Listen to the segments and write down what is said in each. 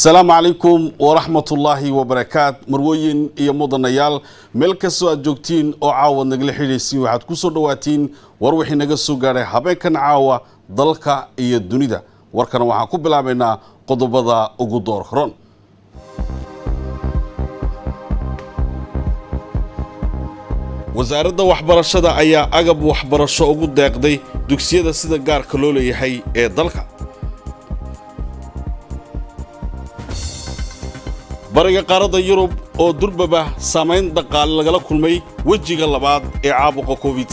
asalaamu calaykum waraxmatullaahi wabarakaat marwooyin iyo mudanayaal meel kastoo aad joogtiin oo caawad nagala xidhaysiin waxaad ku soo dhowaatiin war wixii naga soo gaadhay habeenkan caawa dalka iyo dunida warkana waxaan ku bilaabaynaa qodobada ugu door horon wasaaradda waxbarashada ayaa agab waxbarasho ugu deeqday dugsiyada sida gaarka loo leeyahay ee dalka bariga qaaradda yurub oo durbaba saamayn dhaqaale lagala kulmay wejiga labaad ee caabuqa covid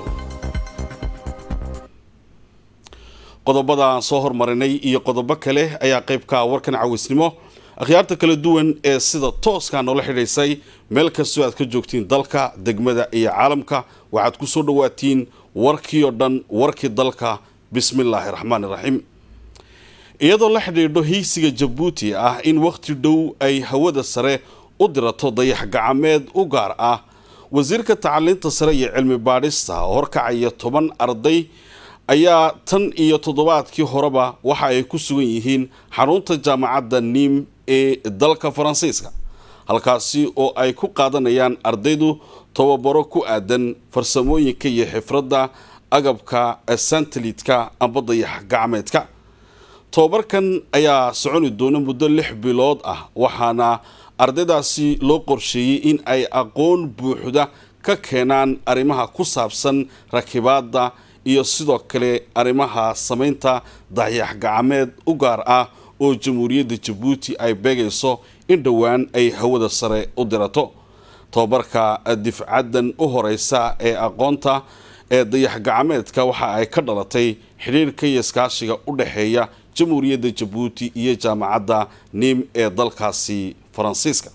qodobada aan soo hormarinay iyo qodobo kale ayaa qaybka warkan cawisnimo akhyaarta kala duwan ee sida tooskaa noola xidhaysay meel kastoo aad ka joogtiin dalka degmada iyo caalamka waxaad ku soo dhowaatiin warkii oo dhan warkii dalka bismillaahi raxmaani raxiim iyadoo la xidhiidho heysiga jabuuti ah in wakhti dhow ay hawada sare u dirato dayax gacameed u gaar ah wasiirka tacaliinta sare iyo cilmi baadhista oo horkacaya toban arday ayaa tan iyo toddobaadkii horeba waxa ay ku sugan yihiin xarunta jaamacadda niim ee dalka faransiiska halkaasi oo ay ku qaadanayaan ardaydu tababaro ku aadan farsamooyinka iyo xifradda agabka santalitka amba dayax gacmeedka tobabarkan ayaa soconi doona muddo lix bilood ah waxaana ardaydaasi loo qorsheeyey in ay aqoon buuxda ka keenaan arrimaha ku saabsan rakibaadda iyo sidoo kale arrimaha samaynta dayax gacameed u gaar ah oo jamhuuriyadda jabuuti ay beegayso in dhowaan ay hawada sare u dirato tobabarka difcaddan u horeysa ee aqoonta ee dayax gacameedka waxa ay ka dhalatay xidhiirka iyo iskaashiga u dhexeeya jamhuuriyadda jabuuti iyo jaamacadda nim ee dalkaasi faransiiska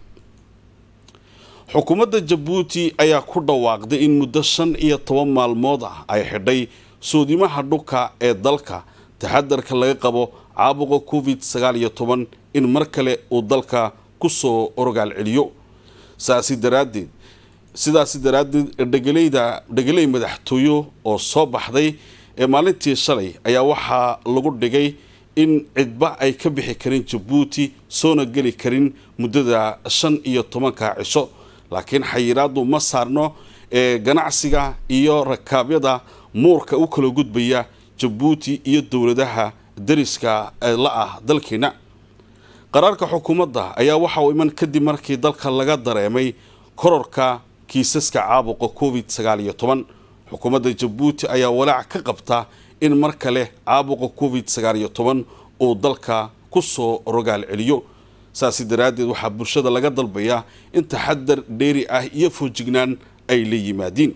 xukuumadda jabuuti ayaa ku dhawaaqday in muddo shan iyo toban maalmood ah ay xidhay soodimaha dhulka ee dalka taxadarka laga qabo caabuqa covid sagaal iyo toban in mar kale uu dalka kusoo rogaal celiyo saasi daraaddeed sidaasi daraaddeed dhegeleyda dhegeley madaxtooyo oo soo baxday ee maalintii shalay ayaa waxaa lagu dhigay in cidba ay ka bixi karin jabuuti soona geli karin muddada shan iyo tobanka cisho laakiin xayiraadu ma saarno ee ganacsiga iyo rakaabyada muurka u kala gudbaya jabuuti iyo dowladaha dariska la ah dalkeena qaraarka xukuumadda ayaa waxa uu iman kadib markii dalka laga dareemay kororka kiisaska caabuqa covid sagaal iyo toban xukuumadda jabuuti ayaa walaac ka qabta in mar kale caabuqa covid sagaal iyo toban uu dalka kusoo rogaal celiyo saasi daraaddeed waxaa bulshada laga dalbayaa in taxadar dheeri ah iyo foojignaan ay la yimaadiin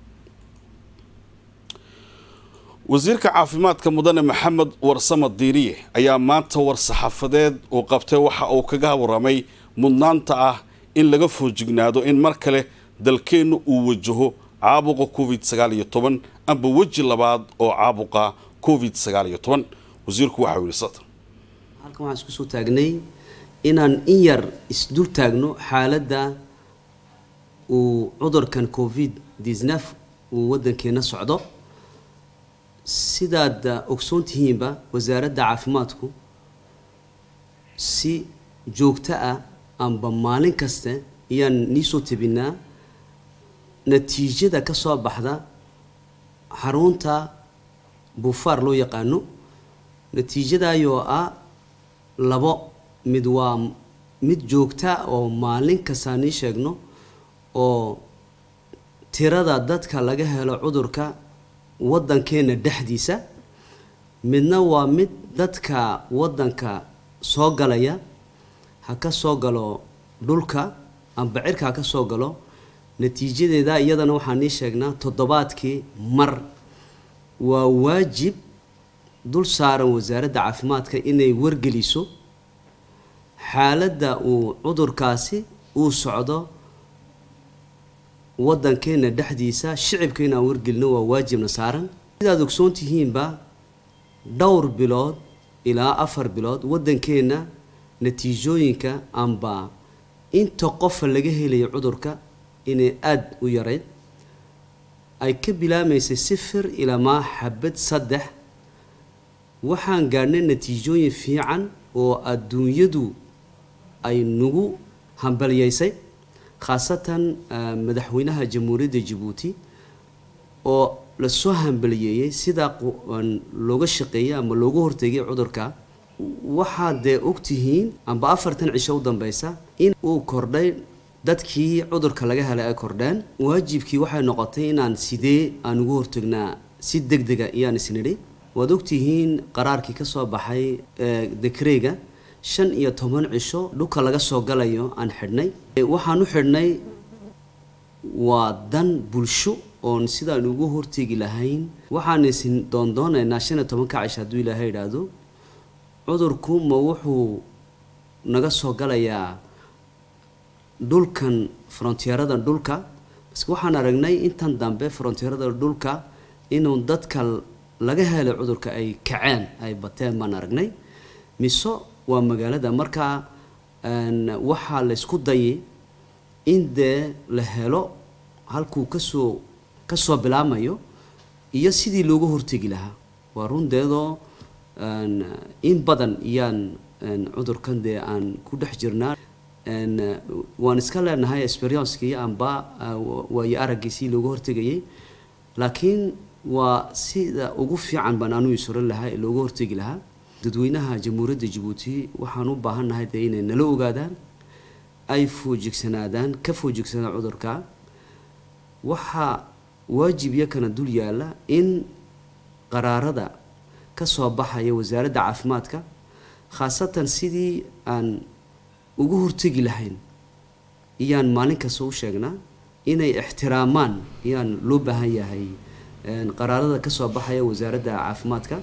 wasiirka caafimaadka mudane maxamed warsame diiriye ayaa maanta war-saxaafadeed uu qabtay waxa uu kaga waramay mudnaanta ah in laga foojignaado in mar kale dalkeenna uu wajaho caabuqa covid sagaal iyo toban amba weji labaad oo caabuqa covid sagaal iyo toban wasiirku waxau yihi satan halkan waxaan isku soo taagnay inaan in yar isdul taagno xaaladda uu cudurkan covid disnef uu waddankeena socdo sidaad ogsoon tihiinba wasaaradda caafimaadku si joogto ah amba maalin kaste ayaan niisoo tabinaa natiijada ka soo baxda xarunta buufaar loo yaqaano natiijadaayoo ah labo mid waa mid joogta oo maalin kastaa nii sheegno oo tirada dadka laga helo cudurka waddankeena dhexdiisa midna waa mid dadka waddanka soo galaya ha ka soo galo dhulka amba cirka ha ka soo galo natiijadeeda iyadana waxaan nii sheegnaa toddobaadkii mar waa waajib dul saaran wasaaradda caafimaadka inay wargeliso xaaladda uu cudurkaasi uu socdo waddankeena dhexdiisa shicibka inaan wargelino waa waajibna saaran sidaad ogsoon tihiinba dhowr bilood ilaa afar bilood waddankeenna natiijooyinka amba inta qofa laga helayo cudurka inay aada u yarayd ay ka bilaamaysay sifir ilaa maa xabad saddex waxaan gaadhnay natiijooyin fiican oo adduunyadu ay nagu hambalyaysay khaasatan madaxweynaha jamhuuriyadda jabuuti oo lasoo hambaliyeeyey sidaa looga shaqeeyey ama looga hortegay cudurka waxaad dee ogtihiin amba afartan cisho u dambeysa in uu kordhay dadkii cudurka laga helay ay kordheen waajibkii waxay noqotay inaan sidee aan ugu hortagnaa si deg dega iyaan isnidhi waad ogtihiin qaraarkii ka soo baxay dekreyga shan iyo toban cisho dhulka laga soo galayo aan xidhnay waxaan u xidhnay waa dan bulsho oon sidaan ugu hortegi lahayn waxaan isin doondoonaynaa shan iyo tobanka cisho hadduu ilaahay idhaahdo cudurku ma wuxuu naga soo galayaa dhulkan frontieradan dhulka baske waxaan aragnay intan dambe frontieradan dhulka inuu dadka laga helay cudurka ay kaceen ay bateen baan aragnay mise waa magaalada markaa waxaa laysku dayay in dee la helo halkuu kasoo kasoo bilaamayo iyo sidii looga hortegi lahaa waa rundeedoo in badan iyaan cudurkan dee aan ku dhex jirnaa waan iska leenahay experiencekii amba waayo araggiisii looga hortegayay laakiin waa sida ugu fiican baan anuu isuran lahaa ee looga hortegi lahaa dadweynaha jamhuuriyadda jabuuti waxaan u baahannahay dee inay nala ogaadaan ay foojigsanaadaan ka foojigsanaan cudurka waxaa waajib yakana dul yaalla in qaraarada ka soo baxaya wasaaradda caafimaadka khaasatan sidii aan ugu hortegi lahayn iyaan maalin kasta u sheegnaa inay ixtiraamaan iyaan loo baahan yahay qaraarada ka soo baxaya wasaaradda caafimaadka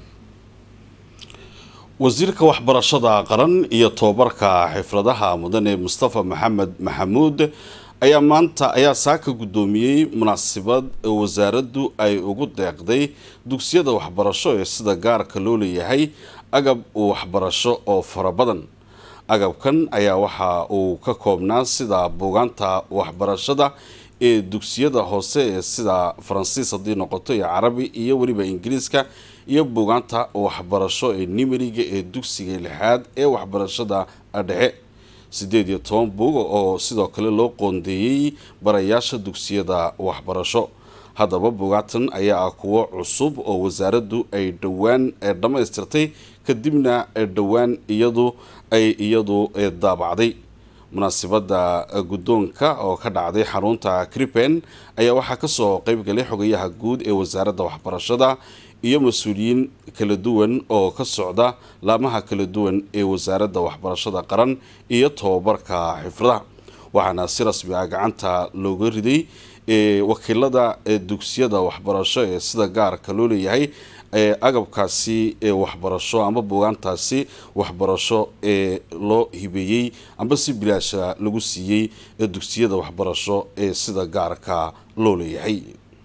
wasiirka waxbarashada qaran iyo tobabarka xifradaha mudane mustafa maxamed maxamuud ayaa maanta ayaa saaka guddoomiyey munaasabad wasaaraddu ay ugu deeqday dugsiyada waxbarasho ee sida gaarka loo leeyahay agab waxbarasho oo fara badan agabkan ayaa waxa uu ka koobnaa sida buugaanta waxbarashada ee dugsiyada hoose ee sida faransiis haddii noqoto iyo carabi iyo weliba ingiriiska iyo buugaanta waxbarasho ee nimeriga ee dugsiga lixaad ee waxbarashada dhexe siddeed iyo toban buug oo sidoo kale loo qoondeeyey barayaasha dugsiyada waxbarasho haddaba buugaatan ayaa ah kuwo cusub oo wasaaraddu ay dhowaan dhammaystirtay kadibna dhowaan iyadu ay iyadu daabacday munaasibadda guddoonka oo ka dhacday xarunta cripen ayaa waxaa kasoo qeybgalay xogayaha guud ee wasaaradda waxbarashada iyo mas-uuliyiin kala duwan oo ka socda laamaha kala duwan ee wasaaradda waxbarashada qaran iyo tobabarka xifradaha waxaana si rasmi ah gacanta looga riday wakiilada dugsiyada waxbarasho ee sida gaarka loo leeyahay agabkaasi waxbarasho amba buugaantaasi waxbarasho ee loo hibeeyey amba si bilaasha lagu siiyey dugsiyada waxbarasho ee sida gaarka loo leeyahay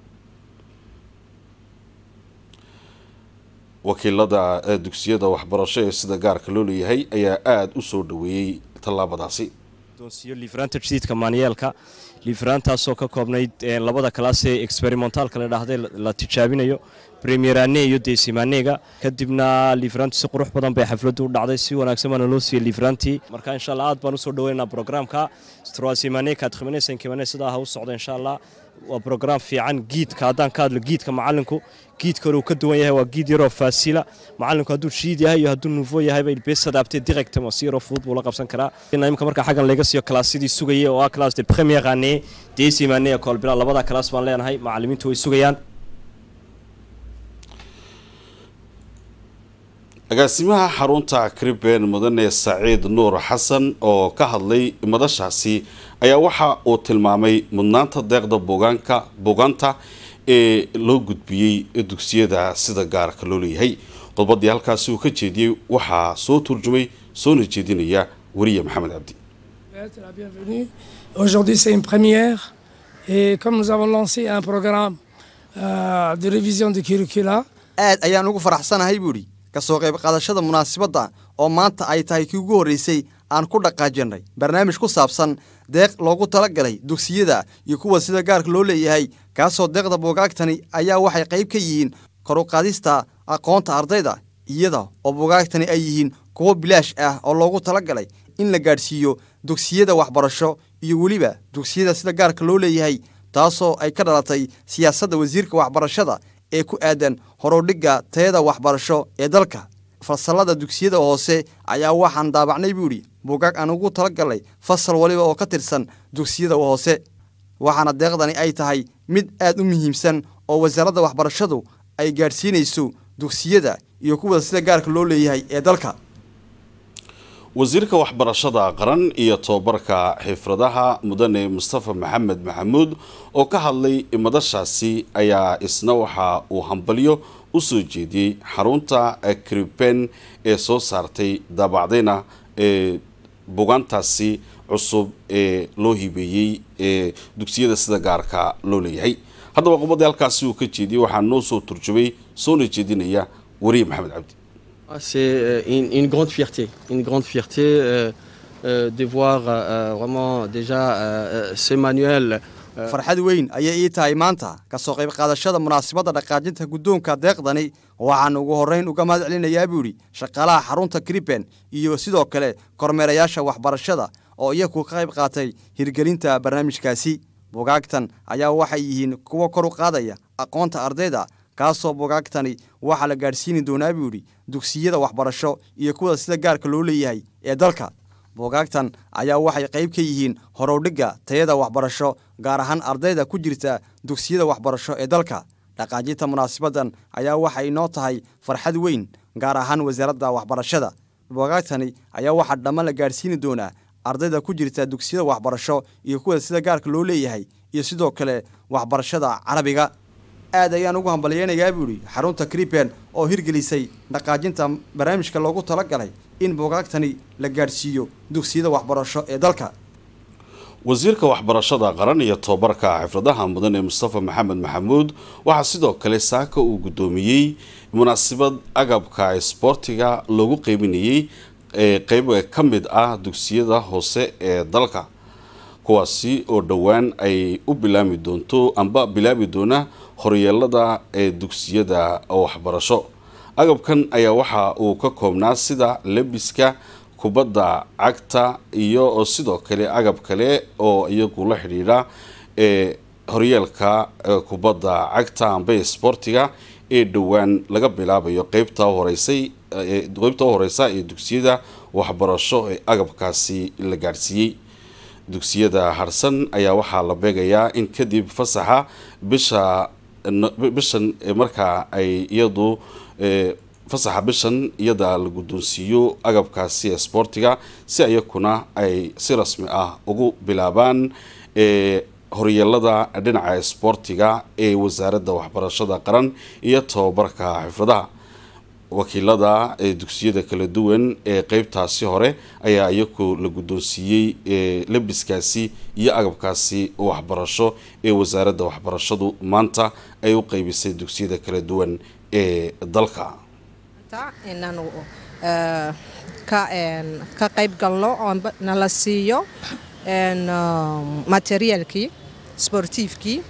wakiilada dugsiyada waxbarasho ee sida gaarka loo leeyahay ayaa aada u soo dhaweeyey tallaabadaasi liifraanta jadiidka maanyeelka liifraantaasoo ka koobnayd labada kalaas ee experimentalka la dhahday la tijaabinayo premierane iyo desimanega kadibna liifraantu si qurux badan bay xafladdu u dhacday si wanaagsan baana loo siiyey liifraantii marka insha allah aad baan usoo dhaweynaa programka stroasimane kadkhiminesankimane sidaa ha u socda insha allah waa brogram fiican giidka haddaan ka hadlo giidka macalinku giidka hore uu ka duwan yahay waa giid yaroo faasila macalinku hadduu shiid yahay iyo hadduu nuufo yahayba ilbees adapté directement si yaroo fudud buu la qabsan karaa imika marka xaggan laga siiyo kalaasyadii sugayay oo ah class de premier année deuxième année ee koolbila labada kalaas baan leenahay macalimiintu way sugayaan agaasimaha xarunta criben mudane saciid nuur xasan oo ka hadlay madashaasi ayaa waxa uu tilmaamay mudnaanta deeqda buugaanka buugaanta ee loo gudbiyey dugsiyada sida gaarka loo leeyahay qodbadii halkaasi uu ka jeediyey waxaa soo turjumay soona jeedinaya weriye maxamed cabdi Aujourd'hui, c'est une première. Et comme nous avons lancé un programme euh, de révision du curricula, aad ayaan ugu faraxsanahay buu idhi ka soo qayb qaadashada munaasabadda oo maanta ay tahay kii ugu horreysay aan ku dhaqaajinnay barnaamij ku saabsan deeq loogu tala galay dugsiyada iyo kuwa sida gaarka loo leeyahay kaasoo deeqda buugaagtani ayaa waxay qayb ka yihiin kor u qaadista aqoonta ardayda iyada oo buugaagtani ay yihiin kuwo bilaash ah oo loogu talagalay in la gaadhsiiyo dugsiyada waxbarasho iyo weliba dugsiyada sida gaarka loo leeyahay taasoo ay ka dhalatay siyaasadda wasiirka waxbarashada ee ku aadan horudhigga tayada waxbarasho ee dalka fasalada dugsiyada hoose ayaa waxaan daabacnay buu idhi buugaag aan ugu talagalnay fasal waliba oo ka tirsan dugsiyada hoose waxaana deeqdani ay tahay mid aad u muhiimsan oo wasaaradda waxbarashadu ay gaadhsiinayso dugsiyada iyo kuwa sida gaarka loo leeyahay ee dalka wasiirka waxbarashada qaran iyo tobabarka xifradaha mudane mustafa maxamed maxamuud oo ka hadlay madashaasi ayaa isna waxa uu hambalyo u soo jeediyey xarunta kriben ee soo saartay daabacdayna ee bugaantaasi cusub ee loo hibeeyey ee dugsiyada sida gaarka loo leeyahay haddaba qubadii halkaasi uu ka jeediyey waxaa noo soo turjubay soona jeedinaya wariye maxamed cabdi C'est euh, une, une grande fierté, une grande fierté euh, euh, de voir euh, vraiment déjà euh, ce manuel. euh, farxad weyn ayay ii tahay maanta ka soo qayb qaadashada munaasabadda dhaqaajinta guddoonka deeqdani waxaan ugu horrayn uga mahad celinayaa buu idhi shaqaalaha xarunta kriben iyo sidoo kale kormeerayaasha waxbarashada oo iyagu ka qayb qaatay hirgelinta barnaamijkaasi bugaagtan ayaa waxay yihiin kuwo kor u qaadaya aqoonta ardayda kaasoo bugaagtani waxaa la gaadhsiini doonaa buu idhi dugsiyada waxbarasho iyo kuwa sida gaarka loo leeyahay ee dalka buugaagtan ayaa waxay qayb ka yihiin horowdhigga tayada waxbarasho gaar ahaan ardayda ku jirta dugsiyada waxbarasho ee dalka dhaqaajinta munaasabaddan ayaa waxay inoo tahay farxad weyn gaar ahaan wasaaradda waxbarashada buugaagtani ayaa waxaa dhammaan la gaadhsiini doonaa ardayda ku jirta dugsiyada waxbarasho iyo kuwa sida gaarka loo leeyahay iyo sidoo kale waxbarashada carabiga aad ayaan ugu hambalyeynayaa buu idhi xarunta kriben oo hirgelisay dhaqaajinta barnaamijka loogu talagalay in buugaagtani la gaadhsiiyo dugsiyada waxbarasho ee dalka wasiirka waxbarashada qaran iyo tobabarka xifradaha mudan ee mustafa maxamed maxamuud waxaa sidoo kale saaka uu guddoomiyey munaasabad agabka isboortiga loogu qeybinayey ee qeyb ka mid ah dugsiyada hoose ee dalka kuwaasi oo dhowaan ay u bilaami doonto amba bilaabi doona horyeelada ee dugsiyada waxbarasho agabkan ayaa waxa uu ka koobnaa sida lebiska kubadda cagta iyo sidoo kale agab kale oo iyagu la xidhiidha ee horyeelka kubadda cagta amba sboortiga ee dhowaan laga bilaabayo qeybta horeysay qeybta u horeysa ee dugsiyada waxbarasho ee agabkaasi la gaadhsiiyey dugsiyada harsan ayaa waxaa la beegayaa in kadib fasaxa bisha bishan markaa ay iyadu fasaxa bishan iyada la guddoonsiiyo agabkaasi sboortiga si iyakuna ay si rasmi ah ugu bilaabaan horyeelada dhinaca sboortiga ee wasaaradda waxbarashada qaran iyo tobabarka xifradaha wakiilada ee dugsiyada kala duwan ee qeybtaasi hore ayaa iyaku la guddoonsiiyey labiskaasi iyo agabkaasi waxbarasho ee wasaaradda waxbarashadu maanta ay u qeybisay dugsiyada kala duwan ee dalka inaanu ka qayb galno oo nala siiyo materiaalkii sportiifkii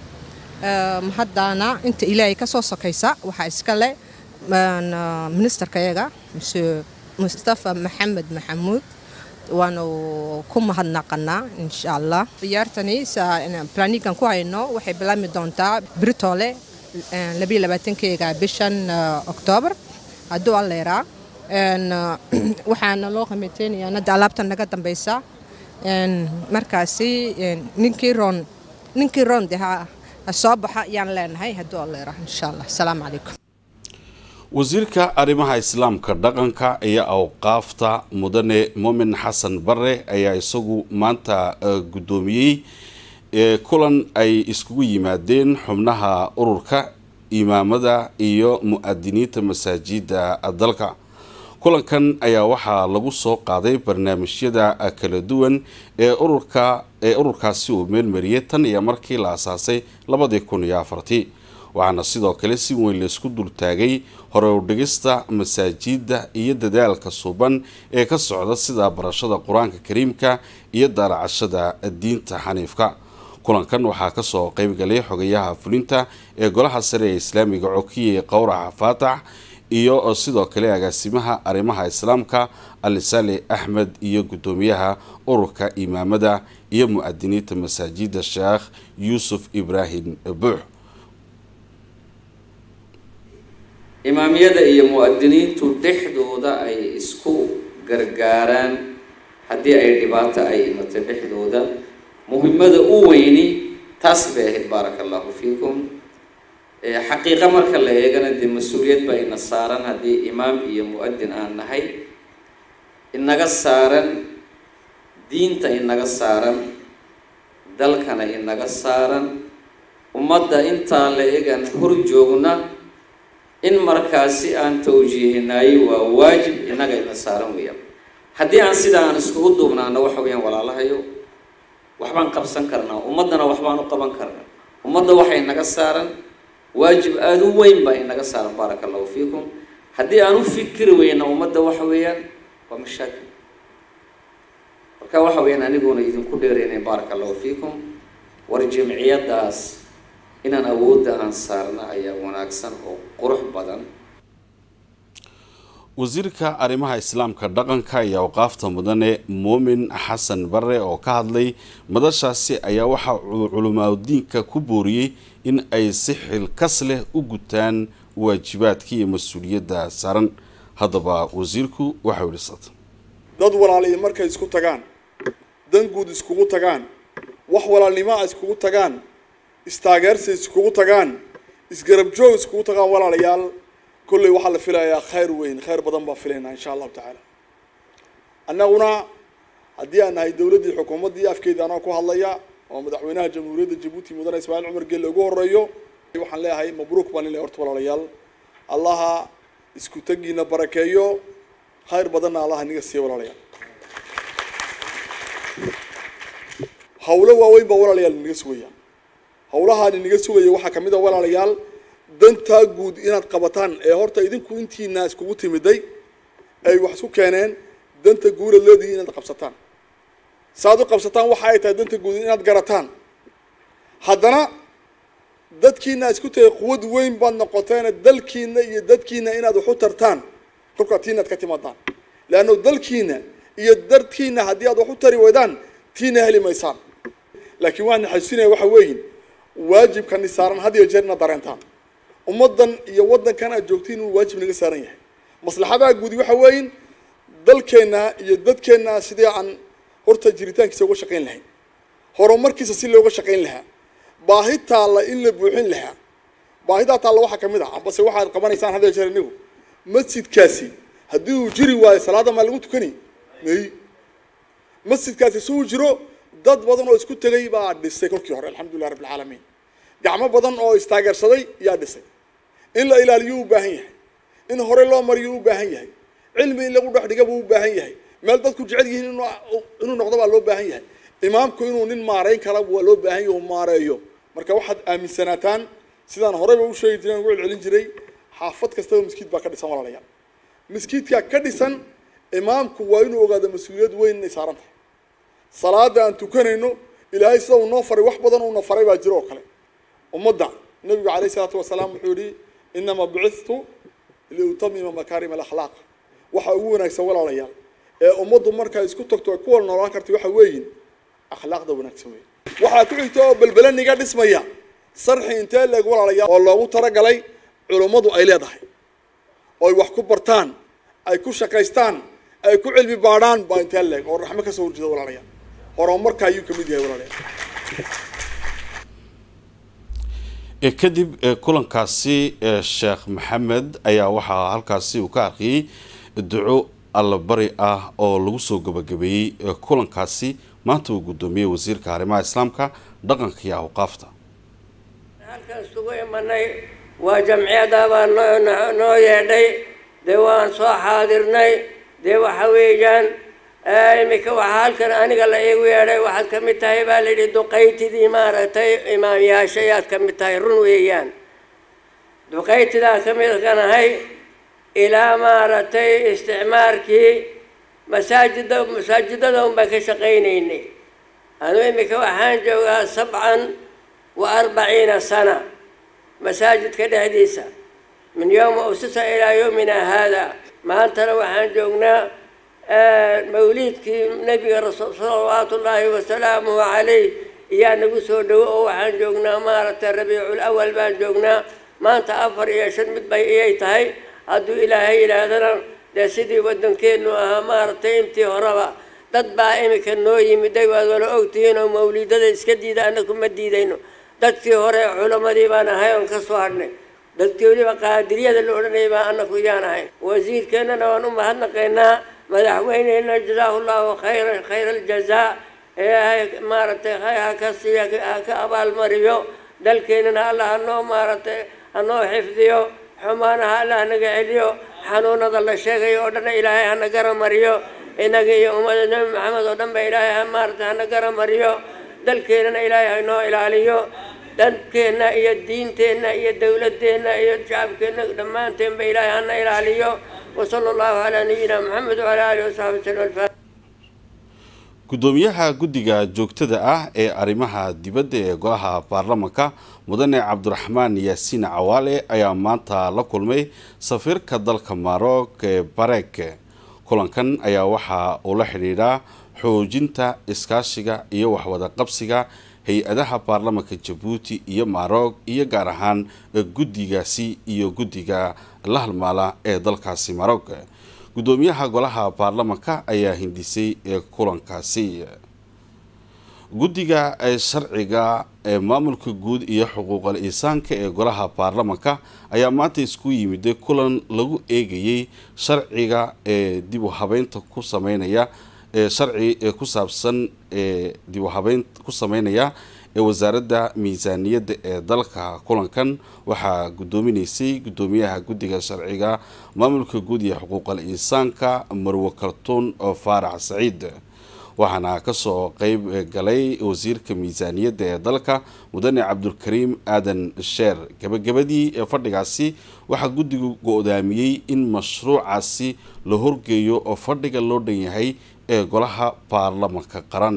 haddana inta ilaahay ka soo sokaysa waxaa iskale ministerkayaga mse mustafa maxamed maxamuud waanu ku mahadnaqanaa insha allah ciyaartani planigan ku hayno waxay bilaabmi doontaa britole labiyo labaatankeega bishan oktoobar hadduu alleeraa waxaana loo qamiteynayaa hadda alaabta naga dambeysa markaasi ninkii roon ninkii roon de ha soo baxa ayaan leenahay hadduu alleeraa insha allah asalaamu calaykum wasiirka arrimaha islaamka dhaqanka iyo awqaafta mudane muumin xasan bare ayaa isagu maanta guddoomiyey kulan ay iskugu yimaadeen xubnaha ururka imaamada iyo mu-adiniinta masaajida dalka kulankan ayaa waxaa lagu soo qaaday barnaamijyada kala duwan ee ururka ee ururkaasi uu meelmariyay tan iyo markii la asaasay labadii kun iyo afartii waxaana sidoo kale si weyn laysku dultaagay hore udhigista masaajida iyo dadaalka suuban ee ka socda sida barashada qur-aanka kariimka iyo daaracashada diinta xaniifka kulankan waxaa kasoo qeybgalay xogayaha fulinta ee golaha sare ee islaamiga cokiye qowraca faatax iyo sidoo kale agaasimaha arrimaha islaamka alisali axmed iyo guddoomiyaha ururka imaamada iyo mu-adiniinta masaajida sheekh yuusuf ibraahim buux imaamyada iyo mu-adiniintu dhexdooda ay isku gargaaraan haddii ay dhibaato ay imato dhexdooda muhimmada u weyni taas bay ahayd baaraka allahu fiikum xaqiiqa marka la eegana dee mas-uuliyad baa ina saaran haddii imaam iyo mu-adin aan nahay inaga saaran diinta inaga saaran dalkana inaga saaran ummadda intaa la eegan hor joogna in markaasi aan tawjiihinayo waa waajib inaga ina saaran weeyaan haddii aan sidaa aan iskugu duubnaano waxa weeyaan walaalahayo waxbaan qabsan karnaa ummaddana waxbaan u qaban karnaa ummadda waxay naga saaran waajib aada u weyn baa inaga saaran baaraka allahu fiikum haddii aan u fikiri weyna ummadda waxa weeyaan waa mashaakil marka waxa weeyaan aniguuna idinku dheereynayn baaraka allahu fiikum war jimciyadaas inaan awoodda aan saarna ayaa wanaagsan oo qurux badan wasiirka arrimaha islaamka dhaqanka iyo awqaafta mudane muumin xasan bare oo ka hadlay madashaasi ayaa waxa uu culimaadudiinka ku booriyey in ay si xilkas leh u gutaan waajibaadka iyo mas-uuliyadda saaran haddaba wasiirku waxau yidhi sata dad walaaliya markay isku tagaan dan guud iskugu tagaan wax walaalnimoa iskugu tagaan istaageersi iskugu tagaan isgarab joog iskugu tagaan walaalayaal kolley waxaa la filayaa khayr weyn khayr badan baan filaynaa insha allahu tacaala annaguna haddii aan nahay dowladdii xukuumaddii afkeedii anoo ku hadlaya oo madaxweynaha jamhuuriyadda jabuuti mudane ismaaciil cumar gelle ugu horeeyo waxaan leeyahay mabruuk baan leeyahay horta walaalayaal allaha isku tagiina barakeeyo khayr badanna allaha niga siiya walaalayaal hawlo waaweyn baa walaalayaal inaga sugaya hawlahaan inaga sugaya waxaa kamid a walaalayaal dantaa guud inaad qabataan ee horta idinku intiina iskugu timiday ay wax isku keeneen danta guuraad leedihi inaad qabsataan saaad u qabsataan waxa ay tahay danta guud inaad garataan haddana dadkiina isku tagay quwad weyn baad noqoteena dalkiina iyo dadkiina inaad wax u tartaan kolkaa tiina ad ka timaadaan leanno dalkiina iyo dadkiina haddii aad wax u tari weydaan tiina heli maysaan laakiin waxaan xasuusinaya waxa weeyin waajibkani saaran had iyo jeer inaad dareentaan ummaddan iyo waddankan aad joogtiin inuu waajib naga saaran yahay maslaxadaha guudi waxa weeyin dalkeenna iyo dadkeenna sidii aan horta jiritaankiisa uga shaqayn lahayn horumarkiisa si looga shaqayn lahaa baahi taalla in la buuxin lahaa baahidaa taalla waxaa kamid ah ambase waxaad qabanaysaan had iyo jeer inigu masjidkaasi haddii uu jiri waayo salaada maa lagu tukani may masjidkaasi si uu jiro dad badan oo isku tegay baa dhisay kolkii hore alxamdulilah rabbi alcaalamiin gacmo badan oo istaageersaday yaa dhisay in la ilaaliyo u baahan yahay in hore loo mariyo u baahan yahay cilmi in lagu dhex dhiga buu u baahan yahay meel dadku jecel yihiin inuu noqdo baa loo baahan yahay imaamku inuu nin maareyn kara waa loo baahan yahay maareeyo marka waxaad aaminsanaataan sidaan horeyba u sheegi jiray ugu celcelin jiray xaafad kastaba miskiid baa ka dhisan walaalayaal miskiidkaa ka dhisan imaamku waa inuu ogaado mas-uuliyad weyn inay saaran tahay salaada aan tukanayno ilaahay sida uu noo faray wax badan uuna faray baa jiro oo kale ummadda nabigu calayh isalaatu wasalaam wuxuu yihi inamaa bucithtu liutamima makaarim alakhlaaq waxa ugu wanaagsan walaalayaal ee ummaddu markaa isku tagto ay ku wada noolaan karta waxa weeyin akhlaaqda wanaagsan wey waxaa ku xigta oo belbelaniga dhismaya sarxi intee leeg walaalayaal oo loogu talagalay culummadu ay leedahay oy wax ku bartaan ay ku shaqaystaan ay ku cilmi baadhaan baa intee leeg oo raxmo kasoo horjeeda walaalayaal horumarka ayuu kamid yahay walaalayaal kadib kulankaasi sheekh maxamed ayaa waxaa halkaasi uu ka arkiyey duco allabari ah oo lagu soo gabagabeeyey kulankaasi maanta uu guddoomiyey wasiirka arrimaha islaamka dhaqanka iyo awqaafta halkan isugu imanay waa jamciyadaabaa noo noo yeedhay dee waan soo xaadirnay dee waxa weeyaan iminka waxaa halkan aniga la iigu yeedhay waxaad ka mid tahay baa la yidhi duqaytidii maaragtay imaamyaasha ayaad ka mid tahay run weeyaan duqaytidaa ka mid kanahay ilaa maaragtay isticmaarkii masaajida masaajidada un baan ka shaqaynaynay anu iminka waxaan joogaa sabcan wa arbaciina sana masaajidka dhexdiisa min yowma usisa ilaa yowmina haada maantana waxaan joognaa mawliidkii nebiga rasul salawaatu ullaahi wasalaamuhu calayh iyaa nagu soo dhowo oo waxaan joognaa maaragtay rabiicul awal baan joognaa maanta afar iyo shan mid bay iyay tahay hadduu ilaahay yidhaahdana dee sidii waddankeennu ahaa maaragtay intii horeba dad baa iminka noo yimiday waad wala ogtihiin oo mawliidada iska diida annagu ma diidayno dadkii hore culammadii baan ahay oon ka soo hadhnay dadkii weliba qaadiriyada la odhanayay baa annagu iyaan ahay wasiirkeennana waan u mahadnaqaynaa madaxweyneyna jazaahu llahu khayra khayra aljazaa ilaahay maaragtay khayr ha ka siiya ha ka abaalmariyo dalkeennana allah hanoo maaragtay hanoo xifdiyo xumaanaha allah hanaga celiyo xanuunada la sheegayo oo dhanna ilaahay hana garamariyo inaga iyo ummada nebi maxamed oo dhan ba ilaahay ha maaragtay hana garamariyo dalkeennana ilaahay hanoo ilaaliyo dalkeenna iyo diinteenna iyo dowladeenna iyo shacabkeenna dhammaanteenba ilaahay hana ilaaliyo wasala allahu calaa nabiyina maxamed wacala aalihi wasaxbi wasallam gudoomiyaha guddiga joogtada ah ee arrimaha dibadda ee golaha baarlamanka mudane cabdiraxmaan yaasiin cawaale ayaa maanta la kulmay safiirka dalka maroc ee bareek kulankan ayaa waxa uu la xidhiidhaa xoojinta iskaashiga iyo waxwada qabsiga hay-adaha baarlamanka jabuuti iyo maroc iyo gaar ahaan guddigaasi iyo guddiga la halmaala ee dalkaasi maroc gudoomiyaha golaha baarlamanka ayaa hindisay ee kulankaasi guddiga sharciga ee maamulka guud iyo xuquuqal insaanka ee golaha baarlamanka ayaa maanta isku yimiday kulan lagu eegayay sharciga ee dib u habeynta ku sameynaya ee sharci ee ku saabsan ee dib u habeyn ku sameynaya ee wasaaradda miisaaniyadda ee dalka kulankan waxaa guddoominaysay guddoomiyaha guddiga sharciga maamulka guud iyo xuquuqal insaanka marwe kartuun faarax saciid waxaana kasoo qeyb galay wasiirka miisaaniyadda ee dalka mudane cabdulkariim aadan sheer gabagabadii ee fadhigaasi waxaa guddigu go-daamiyey in mashruucaasi la horgeeyo oo fadhiga loo dhan yahay ee golaha baarlamanka qaran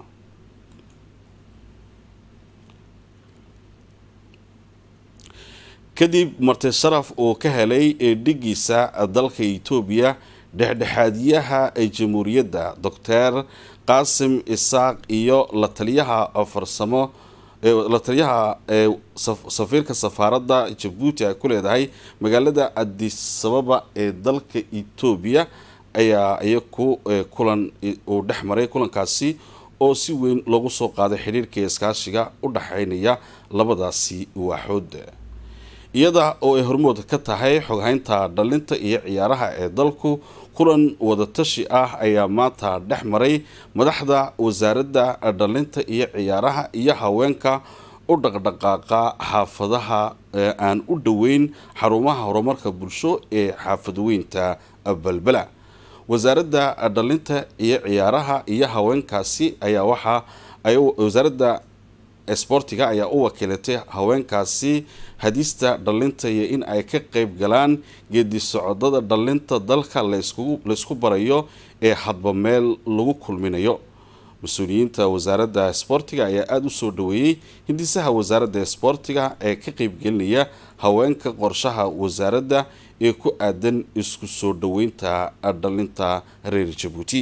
kadib marti sharaf uu ka helay eedhigiisa dalka etoobiya dhexdhexaadiyaha ee jamhuuriyadda doctor qaasim isaaq iyo la taliyaha farsamo la taliyaha ee safiirka safaaradda jabuuti ay ku leedahay magaalada adisababa ee dalka etoobiya ayaa iyaku kulan uu dhex maray kulankaasi oo si weyn loogu soo qaaday xidhiirka iskaashiga u dhexeynaya labadaasi waaxood iyada oo ay hormood ka tahay xoghaynta dhalinta iyo ciyaaraha ee dalku kulan wadatashi ah ayaa maanta dhex maray madaxda wasaaradda dhalinta iyo ciyaaraha iyo haweenka u dhaqdhaqaaqa xaafadaha aan u dhoweyn xarumaha horumarka bulsho ee xaafadweynta balbela wasaaradda dhalinta iyo ciyaaraha iyo haweenkaasi ayaa waxaa wasaaradda sbortiga ayaa u wakiilatay haweenkaasi hadista dhalinta iyo in ay ka qeyb galaan geedi socodada dhalinta dalka laysku barayo ee hadba meel lagu kulminayo mas-uuliyiinta wasaaradda sboortiga ayaa aada u soo dhaweeyey hindisaha wasaaradda sboortiga ee ka qeybgelinaya haweenka qorshaha wasaaradda ee ku aadan isku soo dhaweynta dhalinta reer jabuuti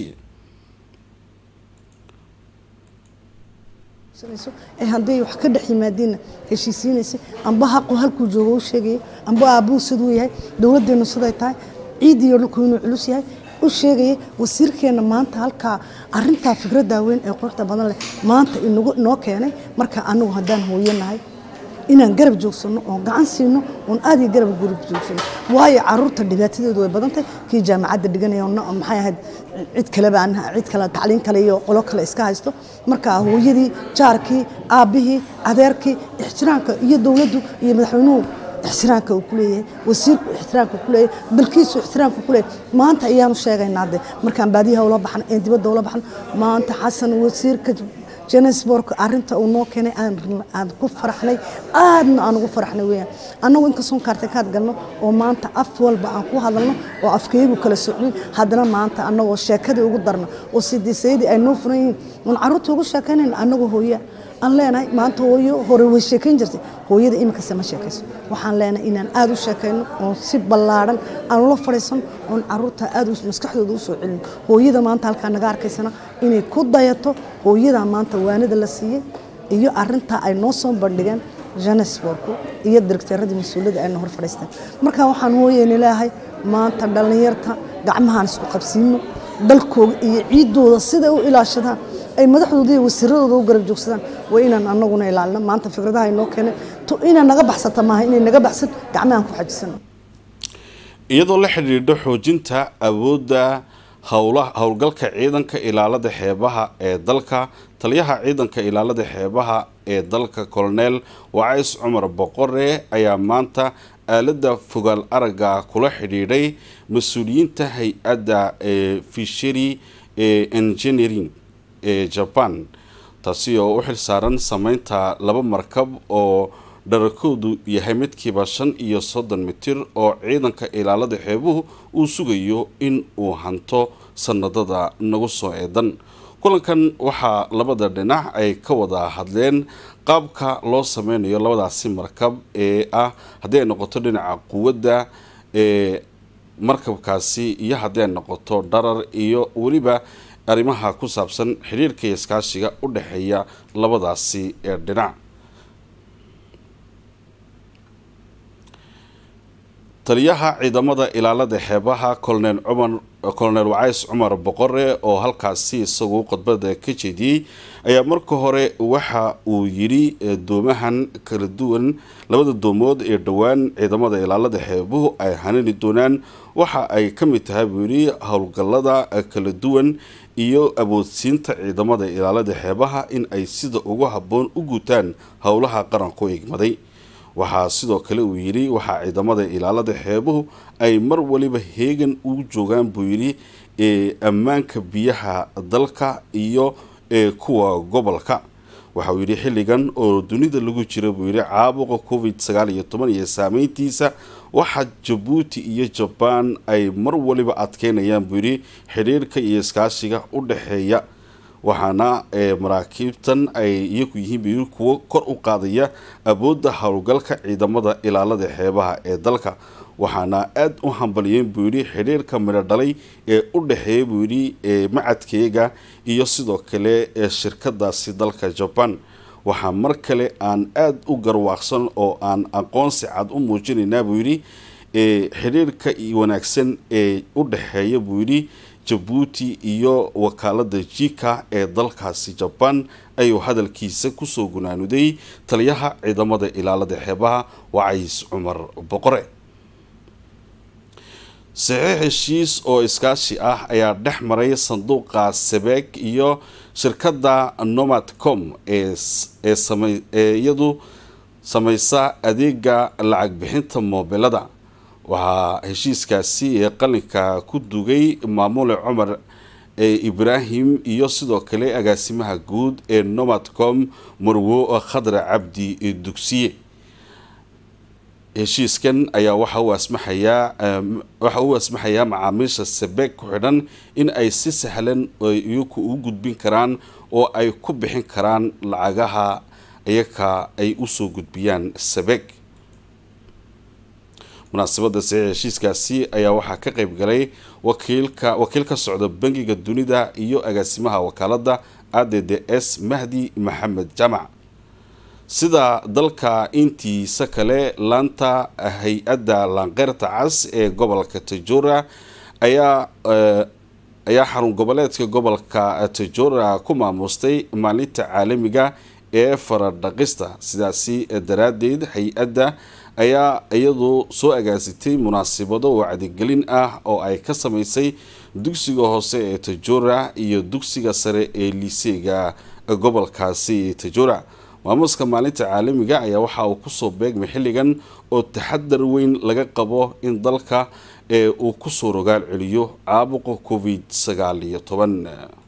ee hadday wax ka dhex yimaadiinna heshiisiinaysa amba haqu halkuu joogo u sheegaya amba aabbuu siduu yahay dowladdeenu siday tahay ciidiiyo dhulku inuu culus yahay u sheegaya wasiirkeenna maanta halkaa arintaa fikraddaa weyn ee quruxda badan leh maanta inoo keenay marka anagu haddaan hooyanahay inaan garab joogsano oo gacan siino oon aad iyo garab garab joogsano waayo caruurta dhibaatadeedu way badantahay kii jaamacadda dhiganaya maxay ahayd cid kaleba aan cid kale tacliin kale iyo qolo kale iska haysto marka hooyadii jaarkii aabbihii adeerkii ixtiraamka iyo dowladdu iyo madaxweynuhu ixtiraamka uu ku leeyahay wasiirku ixtiraamka ku leeyahay dalkiisu ixtiraamka ku leeyahay maanta ayaanu sheegaynaa de markaan baadiyaha ula baxno een dibadda ula baxno maanta xasan wasiirka johannesburg arinta uu noo keenay aan ku faraxnay aadna aan ugu faraxnay weyaan annagu inkastoon kaartakaad galno oo maanta af walba aan ku hadalno oo afkeygu kala socnin haddana maanta annagoo sheekadii ugu darno oo sidiisayadii ay noo furan yihiin oon carruurta ugu sheekaynayna annagoo hooya aan leenahay maanta hooyo hore way sheekayn jirtay hooyada iminkase ma sheekayso waxaan leenahay inaan aada u sheekayno oon si ballaadhan aan ula fadhiisano oon caruurta aada maskaxdooda usoo celino hooyada maanta halkaa naga arkaysana inay ku dayato hooyadaa maanta waanida la siiyey iyo arintaa ay noo soo bandhigeen johannesburgu iyo directeeradii mas-uuliyadda ayna hor fadhiisteen marka waxaan hooyeyna leeyahay maanta dhallinyarta gacmahaan isku qabsiino dalkooda iyo ciidooda siday u ilaashadaan ay madaxdooda iyo wasiiradooda u garab joogsadaan waa inaan anaguna ilaalino maanta fikradaha inoo keeneen to inay naga baxsata maaha inay naga baxsan gacmahaan ku xajisano iyadoo la xidhiidho xoojinta awoodda howla howlgalka ciidanka ilaalada xeebaha ee dalka taliyaha ciidanka ilaalada xeebaha ee dalka colonel wacays cumar boqore ayaa maanta aalada fogaal aragga kula xidhiidhay mas-uuliyiinta hay-adda ee fishery ee engineering ee jaban taasi oo u xilsaaran sameynta laba markab oo dharakoodu yahay midkiiba shan iyo soddon mitir oo ciidanka ilaalada xeebuhu uu sugayo in uu hanto sanadada nagu soo eedan kulankan waxaa labada dhinac ay ka wada hadleen qaabka loo sameynayo labadaasi markab ee ah haddii ay noqoto dhinaca quwadda ee markabkaasi iyo haddii ay noqoto dharar iyo weliba arrimaha ku saabsan xiriirka iyo iskaashiga u dhexeeya labadaasi ee dhinac taliyaha ciidamada ilaalada xeebaha colonel cumar colonel wacays cumar boqore oo halkaasi isagu khudbada ka jeediyey ayaa marka hore waxa uu yidhi doomahan kala duwan labada doomood ee dhowaan ciidamada ilaalada xeebuhu ay hanani doonaan waxa ay ka mid tahay buu yidhi howlgallada kala duwan iyo awoodsiinta ciidamada ilaalada xeebaha in ay sida ugu habboon u guutaan howlaha qaranku egmaday waxaa sidoo kale uu yidhi waxaa ciidamada ilaalada xeebuhu ay mar waliba heegan ugu joogaan buu yidhi ee ammaanka biyaha dalka iyo ee kuwa gobolka waxauu yidhi xilligan oo dunida lagu jira buu yidhi caabuqa covid sagaal iyo toban iyo saameyntiisa waxaa jabuuti iyo jabaan ay mar waliba adkeynayaan buu yidhi xidhiirka iyo iskaashiga u dhexeeya waxaana maraakiibtan ay iyagu yihiin kuwo kor u qaadaya awoodda howlgalka ciidamada ilaalada xeebaha ee dalka waxaana aada u hambaliyeen buu yidhi xidhiirka midho dhalay ee u dhexeeya buu yidhi macadkeega iyo sidoo kale ee shirkadaasi dalka jaban waxaa mar kale aan aada u garwaaqsan oo aan aqoonsi cad u muujinaynaa buu yidhi xidhiirka wanaagsan ee u dhexeeya buu yidhi jabuuti iyo wakaalada jika ee dalkaasi jabaan ayuu hadalkiisa kusoo gunaanuday taliyaha ciidamada ilaalada xeebaha wacays cumar boqore saxiix heshiis oo iskaashi ah ayaa dhex maray sanduuqa sebeeg iyo shirkadda nomadcom ee iyadu sameysa adeega lacag bixinta moobilada waxaa heshiiskaasi ee qalinka ku dugay maamule cumar ee ibraahim iyo sidoo kale agaasimaha guud ee nomadcom marwo khadre cabdi dugsiye heshiiskan ayaa waxa uu asmaxayaa waxa uu asmaxayaa macaamiisha sabeeg ku xidhan in ay si sahlan iyaku u gudbin karaan oo ay ku bixin karaan lacagaha iyaka ay usoo gudbiyaan sabeeg munaasabada saxiix heshiiskaasi ayaa waxaa ka qeyb galay wakiilka wakiil ka socda bangiga dunida iyo agaasimaha wakaalada a d d s mahdi maxamed jamac sida dalka intiisa kale laanta hay-adda laanqeyrta cas ee gobolka tajora ayaa ayaa xarun goboleedka gobolka tajora ku maamustay maalinta caalamiga ee faradhaqista sidaasi daraadeed hay-adda ayaa iyadu soo agaasitay munaasabado wacdigelin ah oo ay ka sameysay dugsiga hoose ee tajora iyo dugsiga sare ee liiseega gobolkaasi tajora maamuuska maalinta caalamiga ayaa waxa uu kusoo beegmay xilligan oo taxadar weyn laga qabo in dalka ee uu kusoo rogaal celiyo caabuqa covid sagaal iyo toban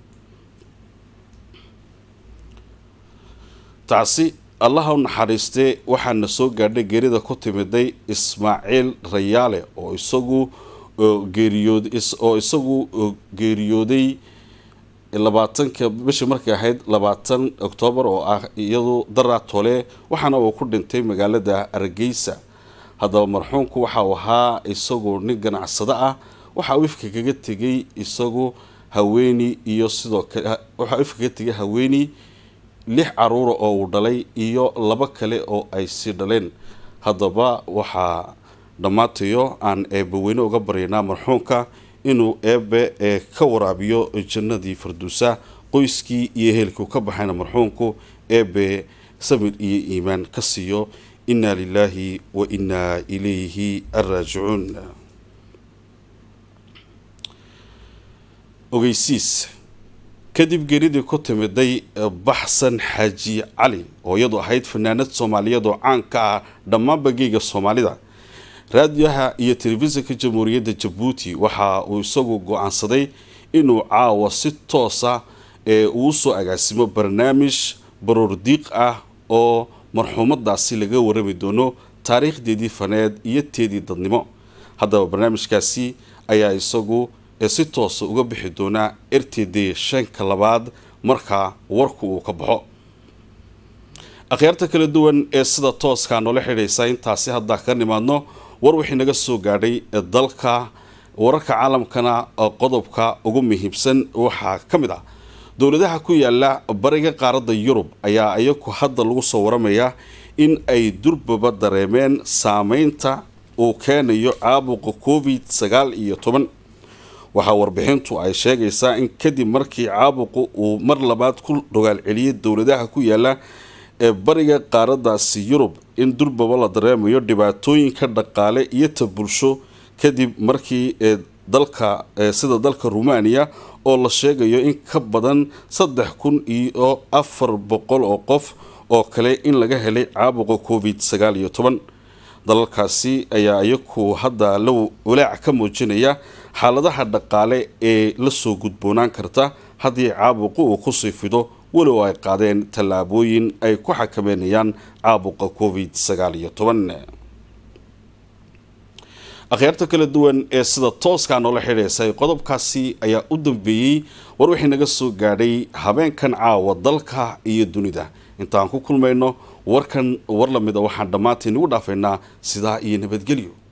taasi allaha u naxariistee waxaana soo gaadhay geerida ku timiday ismaaciil rayaale oo isagu geeriyood oo isagu geeriyooday labaatanka bishii markay ahayd labaatan oktoobar oo ah iyadu daraa tole waxaana uu ku dhintay magaalada hargeysa haddaba marxuumku waxa uu ahaa isagu nin ganacsado ah waxa uu ifka kaga tegay isagu haweeney iyo sidoo kale waxa uu ifka kaga tegay haweeney lix caruura oo uu dhalay iyo labo kale oo ay sii dhaleen haddaba waxaa dhammaantayo aan eebbaweyne uga baryaynaa marxuumka inuu eebbe ee ka waraabiyo jannadii farduusa qoyskii iyo ehelkuu ka baxayna marxuumku eebbe samir iyo iimaan ka siiyo inaa lilaahi wa inaa ilayhi araajicuun ogeysiis kadib geeridii ku timiday baxsan xaaji cali oo iyadu ahayd fanaanad soomaaliyeed oo caan ka ah dhammaanba geega soomaalida raadiyaha iyo telefishinka jamhuuriyadda jabuuti waxa uu isagu go-aansaday inuu caawa si toosa ee uu soo agaasimo barnaamij baroordiiq ah oo marxuumadaasi laga warami doono taariikhdeedii faneed iyo teedii dadnimo haddaba barnaamijkaasi ayaa isagu si toosa uga bixi doonaa r t d shanka labaad markaa warku uu ka baxo akhyaarta kala duwan ee sida tooska noola xidhaysa intaasi haddaa ka nimaadno war wixii naga soo gaadhay dalka wararka caalamkana qodobka ugu muhiimsan waxaa ka mid ah dowladaha ku yaala bariga qaaradda yurub ayaa iyaku hadda lagu soo waramayaa in ay durbaba dareemeen saameynta uu keenayo caabuqa covid sagaal iyo toban waxaa warbixintu ay sheegaysaa in kadib markii caabuqu uu mar labaad ku rogaal celiyay dowladaha ku yaala ee bariga qaaraddaasi yurub in durbaba la dareemayo dhibaatooyinka dhaqaale iyo ta bulsho kadib markii dalka sida dalka rumaaniya oo la sheegayo in ka badan saddex kun iyo afar boqol oo qof oo kale in laga helay caabuqa covid sagaal iyo toban dalalkaasi ayaa iyaku hadda la walaac ka muujinaya xaaladaha dhaqaale ee lasoo gudboonaan karta haddii caabuqu uu kusii fido walow ay qaadeen tallaabooyin ay ku xakameynayaan caabuqa covid sagaal iyo toban akhyaarta kala duwan ee sida tooskaa noola xidhaysay qodobkaasi ayaa u dambeeyey war wixii naga soo gaadhay habeenkan caawa dalka iyo dunida intaan ku kulmayno warkan war lamida waxaan dhammaanteen ugu dhaafaynaa sidaa iyo nabadgelyo